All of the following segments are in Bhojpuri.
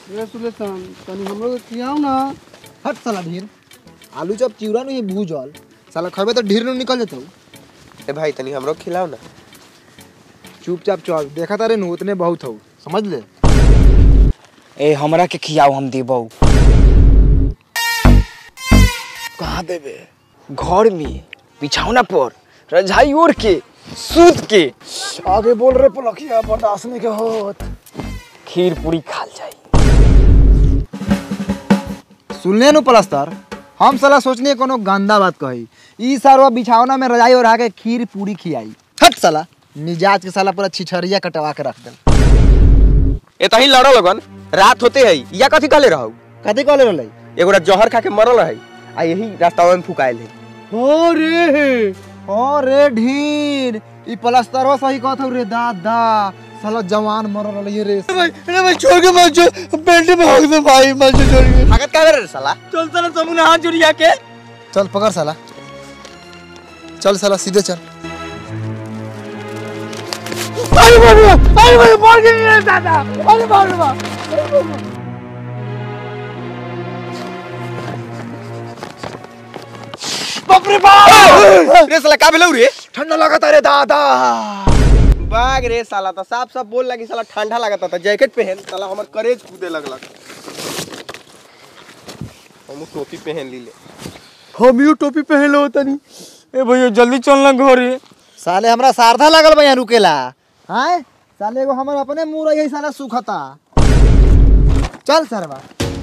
रे सुलेशन तनी हमरो के खियाओ ना हट साला ढीर आलू चप चिवड़ा नहीं भूजल साला खबे तो ढीर नहीं निकल जाता ए भाई तनी हमरो खिलाओ ना चुपचाप चल देखा तारे नु उतने बहुत हो समझ ले ए हमरा के खियाओ हम देबौ कहाँ देबे घर में बिछौना पर रजाई ओढ़ के सूत के आगे बोल रहे पलखिया बर्दाश्त नहीं के होत खीर पूरी खाल जाई सुनले नु पलस्तर हम साला सोचने कोनो गंदा बात कही ई सारा बिछावना में रजाई और आके खीर पूरी खियाई हट साला मिजाज के साला पूरा छिछरिया कटवा के रख दे ए तही लड़ो लगन रात होते है या कथी कहले रहू कथी कहले रहले एगो रात जहर खा के मरल है आ यही रास्ता में फुकाइल है हो रे अरे ढीर ई पलस्तरवा सही कहत हौ रे दादा साला जवान मर रहले रे भाई अरे भाई छोड़ के मत जो पेट में होग दे भाई मत जो छोड़ के भागत का रे साला चल साला समूह हाथ जुड़िया के चल पकड़ साला चल साला सीधे चल अरे बाबा अरे भाई मर गई रे दादा अरे बाबा बाप रे बाप रे साला का भेलौ रे ठंडा लगत रे दादा बाग रे साला तो साफ साफ बोल लगी साला ठंडा लगता था जैकेट पहन साला हमर करेज कूदे लगलक हम टोपी पहन लीले हम यू टोपी पहन लो तनी ए भैया जल्दी चलना घरे साले हमरा सारधा लागल बा यहाँ रुकेला हाय साले एगो हमर अपने मुंह रही साला सुखता चल सरवा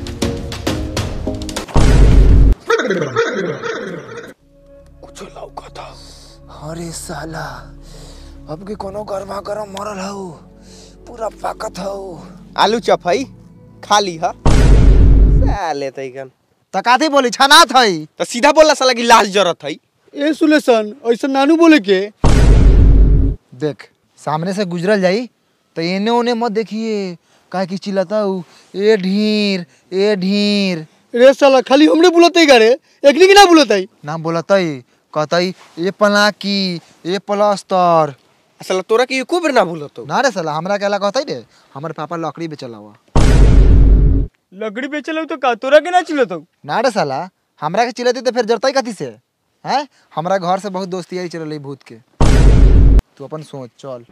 कुछ लौकता अरे साला अब के कोनो गरमा गरम मरल हौ पूरा पाकत हौ आलू चप है खा ली हा साले तैकन त काथी बोली छना थई तो सीधा बोलला साला की लाश जरत है ए सुलेशन ऐसा नानू बोले के देख सामने से गुजरल जाई तो एने ओने मत देखिए काहे की चिल्लाता हूँ ए ढीर ए ढीर रे साला खाली हमरे बुलते गारे एकनी के ना बुलते नाम बोलतई कहतई ए पलाकी ए प्लास्टर साला तोरा के एको बेर ना भूलतो ना रे साला हमरा के कहतई रे हमर पापा लकड़ी बेचला हुआ लकड़ी बेचल तो का तोरा के ना चिल्लत ना रे साला हमरा के चिल्लाती तो फिर जरतई कथी से हैं हमरा घर से बहुत दोस्ती आई चल भूत के तू अपन सोच चल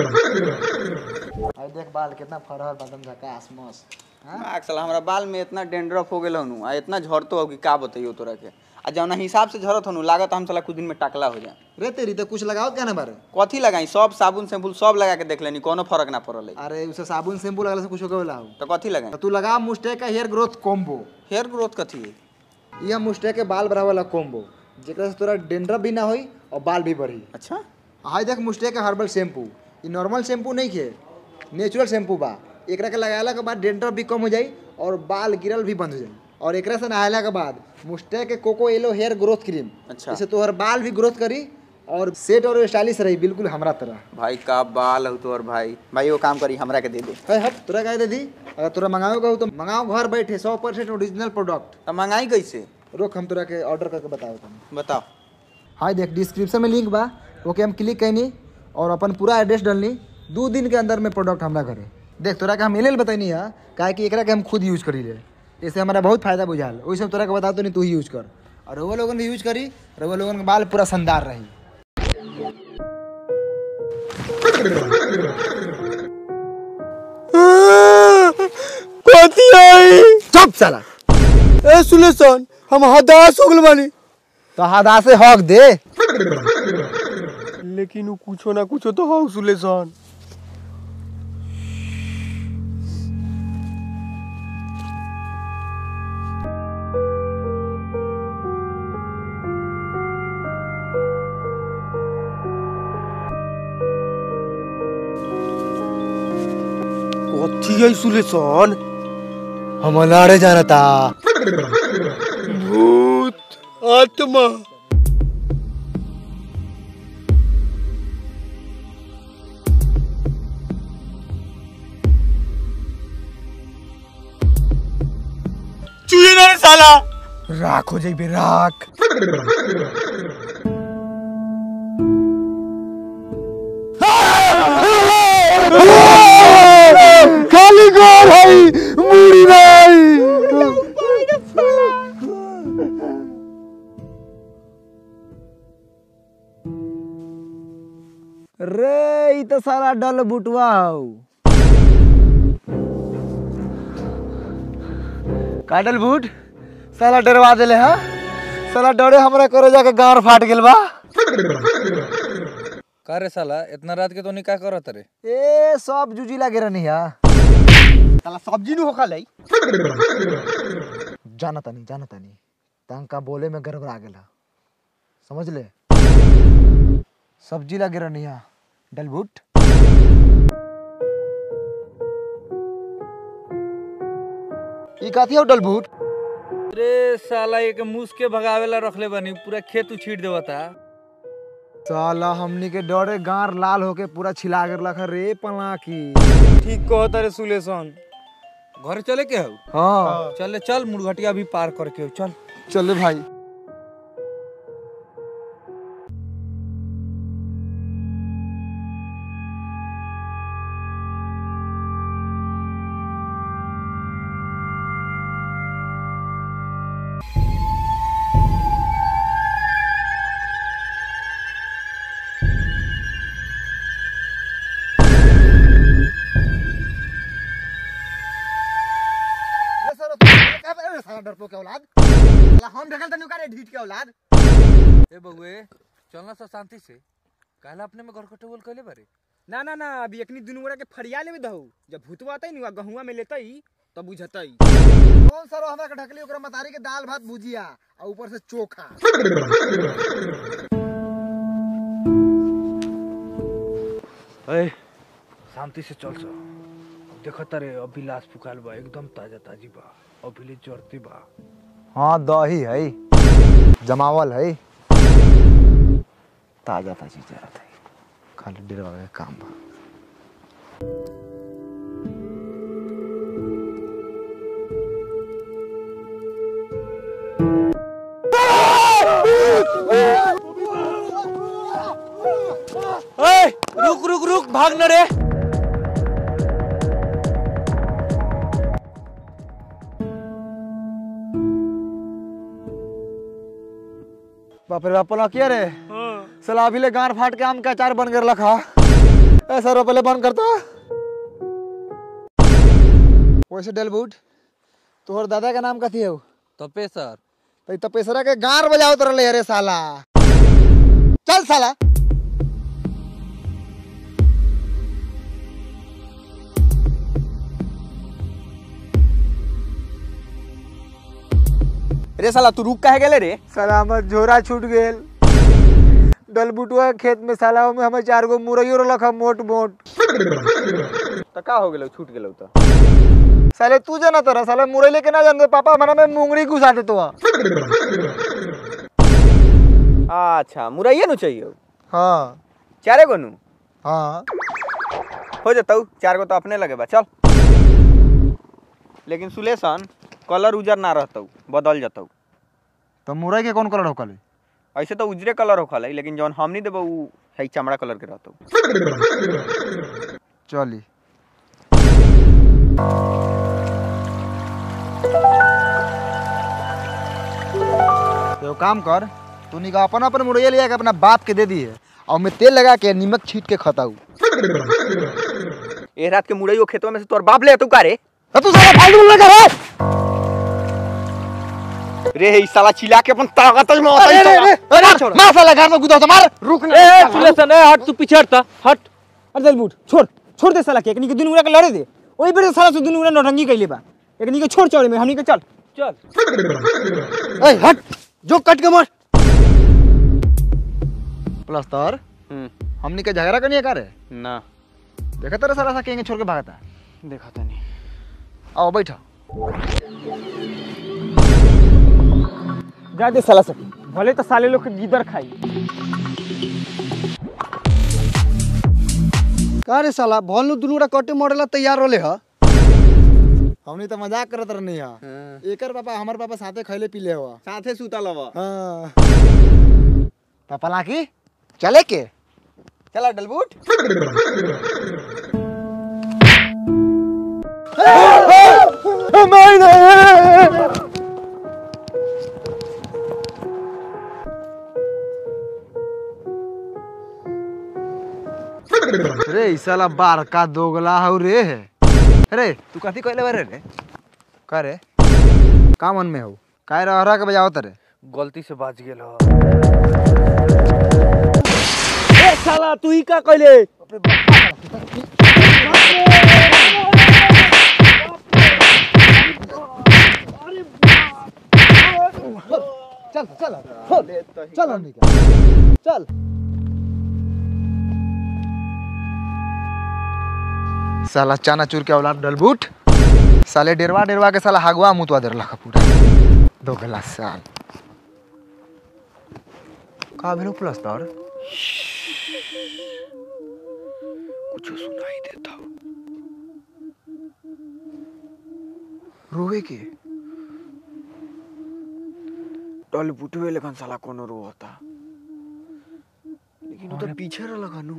आई देख बाल कितना फरहर बदन झकास मस्त आग साला हमरा बाल में इतना डेंड्रफ हो गेल हनु आ इतना झड़तो हो कि का बताइयो तोरा के आ जौना हिसाब से झड़त हनु लागत हम साला कुछ दिन में टकला हो जाए रे तेरी तो कुछ लगाओ क्या ना बारे कथी लगाई सब साबुन शैम्पूल सब लगा के देख लेनी कोनो फर्क ना पड़ल है अरे उसे साबुन शैम्पू लगला से कुछ हो गला हो तो कथी लगाई तो तू लगा मुस्टेक का hair growth combo hair growth कथी है ये मुस्टेक के बाल बढ़ावे वाला कॉम्बो जेकरा से तोरा डेंड्रफ भी ना होई और बाल भी बढ़ी अच्छा हाय देख मुस्टेक का हर्बल शैम्पू ये नॉर्मल शैम्पू नहीं खे नेचुरल शैम्पू बा एकरा के लगाला के बाद डेंड्रफ भी कम हो जाई और बाल गिरल भी बंद हो जाई और एकरा से नहायला के बाद मुस्टेक के coco yellow hair growth cream अच्छा। इससे तोहर बाल भी ग्रोथ करी और सेट और स्टाइलिश रही बिल्कुल हमरा तरह भाई का बाल हो तोर भाई भाई वो काम करी हमरा के दे दे है हट तोरा कहे दे दी अगर तोरा मंगाओ कहू तो मंगाओ घर बैठे सौ परसेंट ओरिजिनल प्रोडक्ट तो मंगाई कैसे रोक हम तोरा के ऑर्डर करके बताओ तुम बताओ हाय देख डिस्क्रिप्शन में लिंक बा ओके हम क्लिक कैनी और अपन पूरा एड्रेस डालनी दो दिन के अंदर में प्रोडक्ट हमरा घरे देख तोरा के हम एल बताइनी है काहे कि एकरा के हम खुद यूज करी ले इससे हमारा बहुत फायदा बुझाल वही सब तोरा के बता तो नहीं तू ही यूज कर और रउआ लोगन भी यूज करी रउआ लोगन के बाल पूरा शानदार रही कथी आई चुप साला ए सुलेशन हम हदास हो गल बानी तो हदा से हक दे लेकिन उ कुछो ना कुछो तो हो सुलेशन कथी आई सुलेशन हम लाड़े जाना था भूत आत्मा चुहे ना रे साला राख हो जाइबे राख खाली गो भाई मुड़ी रे ई तो सारा डल बुटवा हौ काटल बूट साला डरवा देले हा साला डरे हमरा करे जाके गांड फाट गेल बा का रे साला इतना रात के तो नहीं का करत रे ए सब जुजी लागे रहनी हा साला सब्जी नु होखा लै जाना तानी जाना तानी तंका बोले में गड़बड़ा गेला समझ ले सब्जी लागे रहनी हा डलबूट ई काथी हौ डलबूट रे साला एक मूस के भगावेला रखले बनी पूरा खेत उछीट देवता साला हमनी के डरे गार लाल होके पूरा छिला गेल रे पला की ठीक कहत रे सुलेशन घर चले के हौ हाँ चले चल मुरघटिया भी पार करके हौ, चल चले भाई ए बउए चलना सा शांति से काला अपने में घर कटोल कइले बारे ना ना ना अभी एकनी दुनू गोरा के फरिया लेवे दहु जब भूतवा आतै नु गहुआ में लेतई तब बुझतई कौन सर हमरा के ढकली ओकरा मतारी के दाल भात भुजिया आ ऊपर से चोखा ए शांति से चल सो देखत रे अभी लाश फुकाल बा एकदम ताजा ताजी बा अभी ले जरते बा हाँ दही है जमावल है ताजा ताजी जरूरत है खाली डेरवा के काम बा ए रुक रुक रुक भाग न रे बाप रे बाप किया रे साला अभी ले गार फाट के आम का अचार बन कर रखा ए सर पहले बंद करता वैसे डेलबूट तोहर दादा का नाम कथी है तपे सर तो ई तपेसरा के गार बजाओ तर ले अरे साला चल साला रे साला तू रुक काहे गेले रे साला हमर झोरा छूट गेल डलबुटुआ के खेत में साला में हमें चार गो मुरैयो रख मोट मोट त का हो गेलौ छूट गेलौ त साले तू जाना तोरा साले मुरई लेके ना जानते पापा हमारा में मुंगरी घुसा दे तो अच्छा मुरैये नु चाहिए हाँ चारे गो नु हाँ हो जतौ चार गो तो अपने लगे बा चल लेकिन सुलेशन कलर उजर ना रहतौ बदल जतौ तो मुरई के कौन कलर होकल ऐसे तो उजरे कलर होखल है लेकिन जौन हमनी देबो उ है चमड़ा कलर के रहतौ चली तो काम कर तू निका अपन अपन मुरैया लिया के अपना बाप के दे दी है और मैं तेल लगा के नमक छीट के खताऊ ए रात के मुरैयो खेतवा में से तोर बाप ले तू का रे तो तू साला फालतू लगा रे रे ई साला चिल्ला के अपन ताकत में अरे रे रे अरे मार साला घर में गुदा तो मार रुक ना ए सुलेशन ए हट तू पीछे हटता हट अरे दलबूट छोड़ छोड़ दे साला के एकनी के दुनू गोरा के लड़े दे ओही पर साला से दुनू गोरा नौटंकी कइले बा एकनी के छोड़ चौड़े में हमनी के चल चल ए हट जो कट के मार प्लस्तर हमनी के झगड़ा करनी है का रे ना देखा तेरा सारा सा केंगे छोड़ के भागता देखा तनी आओ बैठो जा दे साला से भले तो साले लोग के गिदर खाई का रे साला भोलनु दुनुरा कटे मॉडल तैयार होले ह हमनी तो मजाक करत रहनी है एकर पापा हमर पापा साथे खैले पीले हुआ साथे सुतल हवा हाँ पापा लाकी चले के चला डलबूट साला बार का दोगला हौ रे अरे तू कथी कहले बारे रे का रे का मन में हौ काय रहरा के बजावत रे गलती से बाज गेल हो ए साला तू ही का कहले चल चल चल हमनी के चल साला चाना चूर के औलाद डलबूट साले डेरवा डेरवा के साला हगवा मुतवा देर लखा पूरा दो गिलास साल का भेलो प्लस तर कुछ सुनाई देता हो रोवे के टल बुटवे लेखन साला कोनो रो होता लेकिन वो तो पीछे रह लगानु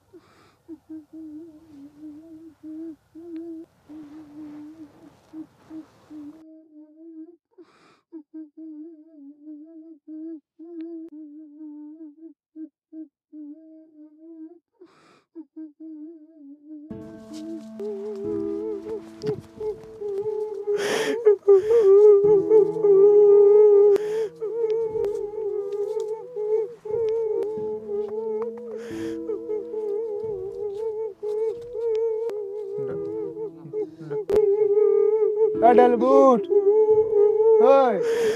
डलबूट ओए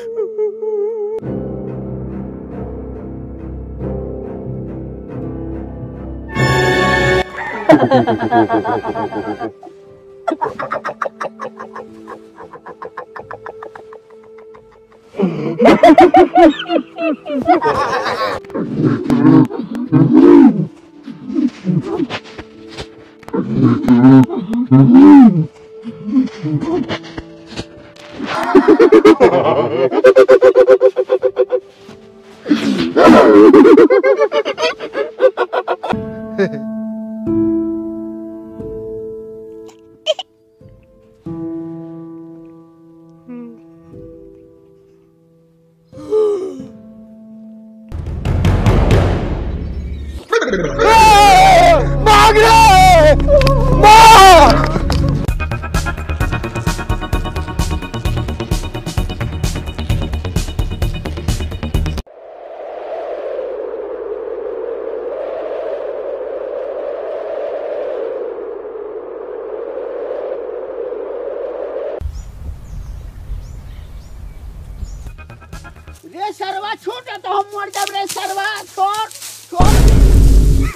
रे सरवा छोड़ तो हम मर जाब रे सरवा छोड़ छोड़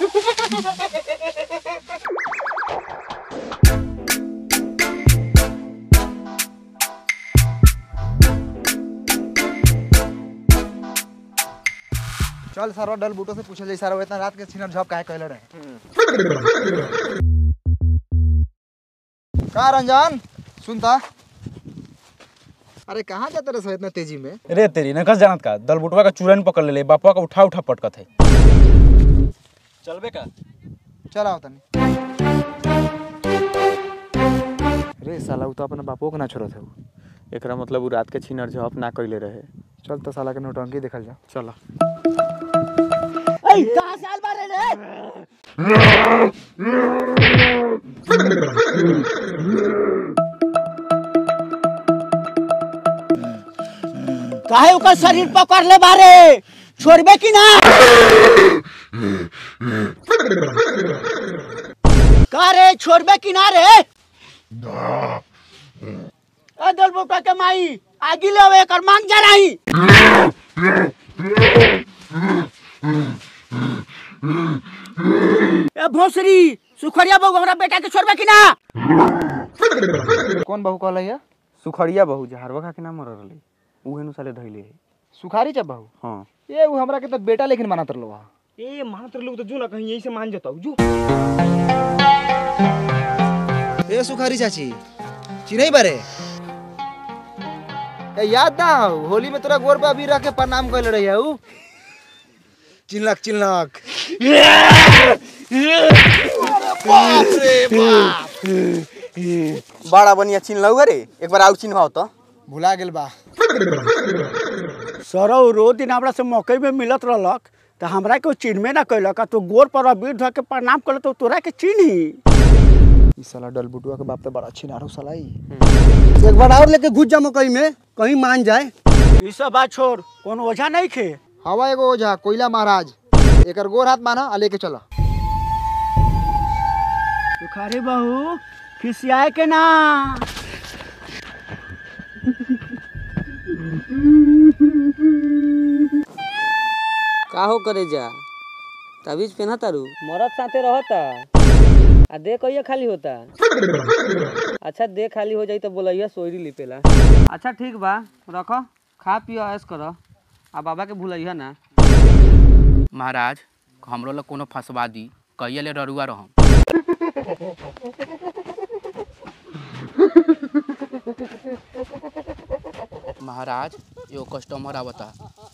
चल सारा डल बूटो से पूछल जाई सारा इतना रात के छिनर झप काहे कहले रहे का रंजन सुनता अरे कहाँ जाते रहे इतना तेजी में रे तेरी नकस जानत का दल बुटवा का चूरन पकड़ ले ले बापा का उठा उठा पटकत है चलबे का चल आओ तनी रे साला उ तो अपना बापो के ना छोड़त है एकरा मतलब उ रात के छिनर झप ना कइले रहे चल तो साला के नौटंकी देखल जा चला ए कहां से आल बारे रे काहे ओकर शरीर पकड़ ले बारे छोड़बे कि ना का रे छोड़बे कि ना रे ए दल बोटा के माई आगी ले एकर मांग जा रही ए भोसरी सुखरिया बहू हमरा बेटा के छोड़बे कि ना कौन बहू कहले है सुखड़िया बहु जहरवा का के नाम मर रहले उहे नु साले धइले है सुखारी चा बहू हां ये वो हमरा के तो बेटा लेकिन मानत रहलो हा ए मात्र लोग तो जो ना कहीं यही से मान जाता जो ए सुखारी चाची चिन्हई बारे ए याद ना हौ, होली में तोरा गोर पे अभी रख के प्रणाम कइले रही हूँ चिल्लक चिल्लक बड़ा बनिया चिन्ह लउ रे एक बार आउ चिन्ह तो भुला गेल बा सरौ रो दिन हमरा से मकई में मिलत रहलक तो हमरा के चिन्हबे ना कैलक तो गोर पर अबीर धो के प्रणाम कर तो तोरा के चिन्ही ई साला डलबुटुआ के बाप तो बड़ा अच्छी नारू साला ई एक बार और लेके घुस जा मकई में कहीं मान जाए ई सब बात छोड़ कौन ओझा नहीं खे हवा एगो ओझा कोयला महाराज एकर गोर हाथ माना आ लेके चला सुखारी बहू खिसियाए के ना का हो करे जा तबीज पहना तारू मरद साथे रहता आ दे कहिया खाली होता अच्छा दे खाली हो जाई तो बोलैया सोयरी लिपेला अच्छा ठीक बा रखो खा पियो ऐस करो आ बाबा के भूलैया ना महाराज हमरो ला कोनो फंसवा दी कहिया ले ररुआ रहम महाराज एगो कस्टमर आवता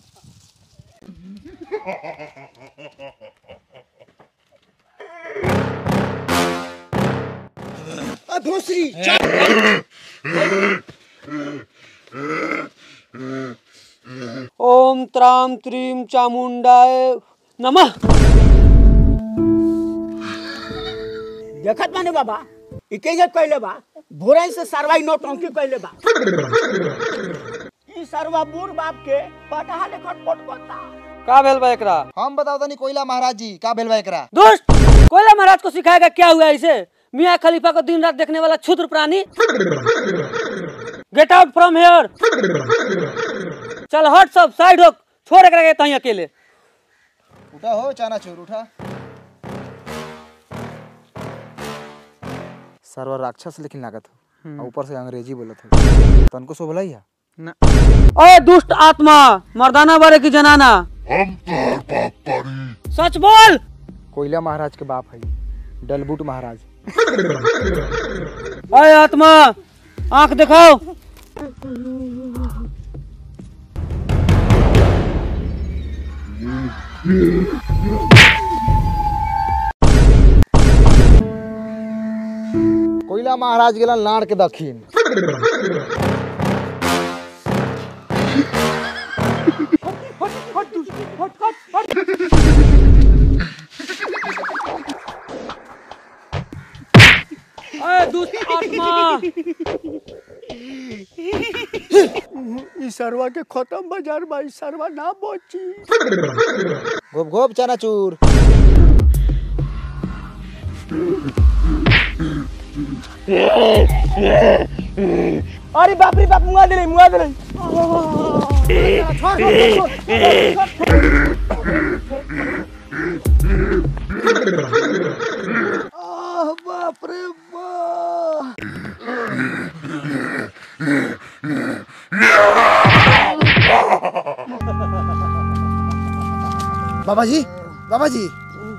ओम त्राम त्रीम चामुंडाय नमः देखत माने बाबा ई के जे कैले बा भोरे से सरवाई नोट अंकी कैले बा ई सरवा बूढ़ बाप के पटहा ले खटपट करता का भेल बा एकरा हम बताओ तनी कोयला महाराज जी का भेल बा एकरा दुष्ट कोयला महाराज को सिखाएगा क्या हुआ इसे मियाँ खलीफा को दिन रात देखने वाला क्षुद्र प्राणी गेट आउट फ्रॉम हेयर चल हट सब साइड हो छोड़ एकरा के तहीं अकेले उठा हो चाना चोर उठा सर्वर राक्षस लेकिन लागत हो और ऊपर से अंग्रेजी बोलत हो तनको सो भलाई ओए दुष्ट आत्मा मर्दाना बारे की जनाना सच बोल कोयला महाराज के बाप है डलबुट महाराज ओए आत्मा आंख दिखाओ कोयला महाराज गेला नाड़ के दक्षिण ओए दुष्ट आत्मा ई सरवा के खत्म बाजार बा ई सरवा ना बची गोप गोप चाना चूर अरे बाप रे बाप मुआ दे मुआ दे बाप रे बाप बाबा जी बाबा जी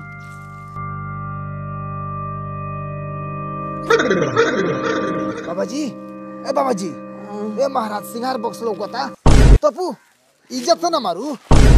बाबा जी ए बाबा जी ए महाराज सिंगार बॉक्स लौकता तपू इज्जत से ना मारू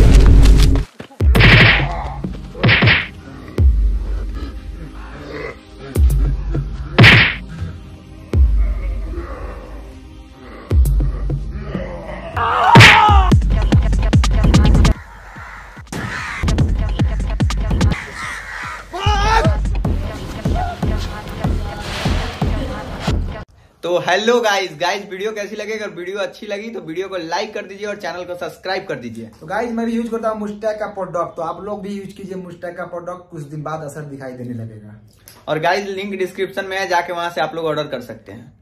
तो हेलो गाइस गाइस वीडियो कैसी लगी अगर वीडियो अच्छी लगी तो वीडियो को लाइक कर दीजिए और चैनल को सब्सक्राइब कर दीजिए तो गाइज मैं भी यूज करता हूँ मुस्टैक का प्रोडक्ट तो आप लोग भी यूज कीजिए मुस्टैक का प्रोडक्ट कुछ दिन बाद असर दिखाई देने लगेगा और गाइस लिंक डिस्क्रिप्शन में है जाके वहां से आप लोग ऑर्डर कर सकते हैं